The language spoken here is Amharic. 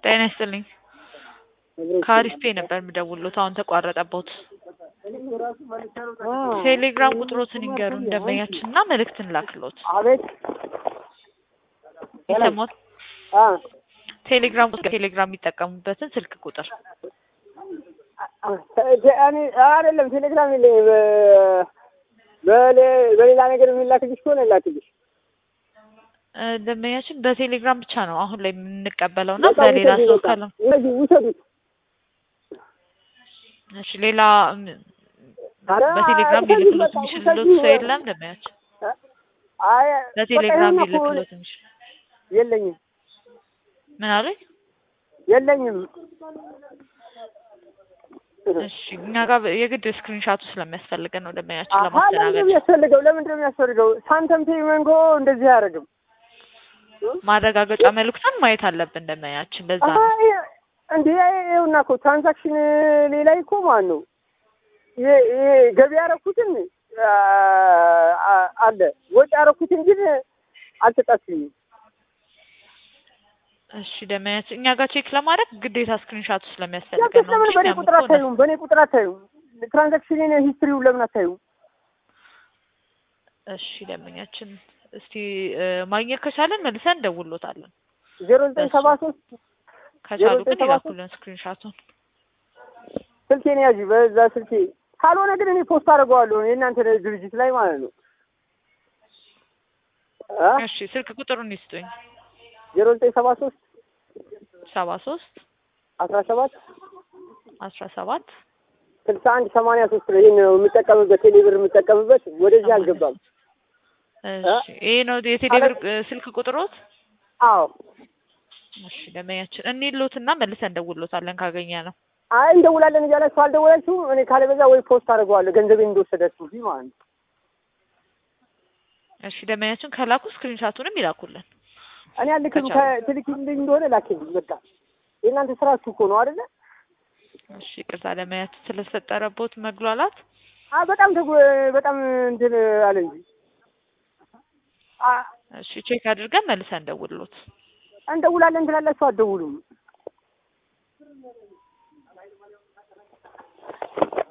ጤና ይስጥልኝ። ከአሪፍ ፔ ነበር የምደውልዎት፣ አሁን ተቋረጠብዎት። ቴሌግራም ቁጥሮትን ይንገሩን ደንበኛችን እና መልእክት እንላክልዎት። አቤት ይሰማዎት? አ ቴሌግራም ቁጥር ቴሌግራም የሚጠቀሙበትን ስልክ ቁጥር እኔ አይደለም ቴሌግራም የለኝም። በ- በሌ- በሌላ ነገር የሚላክልሽ ከሆነ ላክልሽ። እ፣ ደንበኛችን በቴሌግራም ብቻ ነው አሁን ላይ የምንቀበለው እና በሌላ ውሰዱ፣ ሰው በቃ ካለ እነዚህ ውሰዱት። እሺ፣ ሌላ ም፣ ኧረ በቴሌግራም ውሰዱት፣ ሊልክሎት በቃ የሚችልሎት ውሰዱ። ሰው የለም ደንበኛችን? አይ በቴሌግራም በቃ ይሄን እኮ ሊልክሎት የሚችል የለኝም ምን አሉኝ? የለኝም። እሺ፣ እኛ ጋር የግድ ስክሪንሻቱ ስለሚያስፈልገን ነው ደንበኛችን አሀ ለምንድን ለማስተናገድ ነው የሚያስፈልገው? ለምንድን ነው የሚያስፈልገው? ሳንተም ፔይ መንጎ እንደዚህ አያደርግም። ማረጋገጫ መልእክቱን ማየት አለብን ደንበኛችን። ለዛ አሀ ነው ይሄ- እንዴ ይኸውና እኮ ትራንዛክሽን ሌላ እኮ ማን ነው ይሄ ይሄ ገቢ ያደረኩትን አ- አ- አለ ወጪ ያደረኩትን ግን አልተጣችኝም። እሺ ደንበኛችን እኛ ጋር ቼክ ለማድረግ ግዴታ ስክሪንሻቱ ስለሚያስፈልገን ያንተስ ነው ለምን እንጂ በእኔ እኛም ቁጥር እኮ አታዩም? በእኔ ቁጥር አታዩም? ትራንዛክሽን ሂስትሪው ለምን አታዩም? እሺ ደንበኛችን እስቲ እ፣ ማግኘት ከቻለን መልሰን እንደውሎታለን። ዜሮ ዘጠኝ ሰባ ሶስት ከቻሉ ዘጠኝ ግን ሰባ ሶስት ይላኩልን ስክሪንሻቱን። ስልኬን ያዥ በዛ ስልኬ። ካልሆነ ግን እኔ ፖስት አድርገዋለሁ የእናንተ ድርጅት ላይ ማለት ነው። አ? እሺ ስልክ ቁጥሩን ይስጡኝ። ዜሮ ዘጠኝ ሰባ ሶስት ሰባ ሶስት አስራ ሰባት አስራ ሰባት ስልሳ አንድ ሰማንያ ሶስት ነው። ይህን ነው የምጠቀምበት ቴሌብር የምጠቀምበት ወደዚህ አልገባም። እሺ ይሄ ነው የቴሌብር እ፣ ስልክ ቁጥሮት? አዎ እሺ ደንበኛችን እንይሎትና መልሰን እንደውሎታለን ካገኘ ነው። አይ እንደውላለን እያላችሁ አልደወላችሁም። እኔ ካለበዛ ወይ ፖስት አድርገዋለሁ ገንዘቤን እንደወሰዳችሁ ፊ ማለት ነው። እሺ ደንበኛችን ከላኩ ስክሪንሻቱንም ይላኩልን። እኔ አልክም ከቻሉ። ትልክልኝ እንደሆነ ላክልኝ። በቃ የእናንተ ስራችሁ እኮ ነው አይደለ? እሺ ቅርታ ደንበኛችን ስለተፈጠረቦት መግሏላት አ በጣም ተጎ በጣም እንትን አለ እንጂ አ እሺ ቼክ አድርገን መልሰን እንደውሎት። እንደውላለን ትላላችሁ አትደውሉም።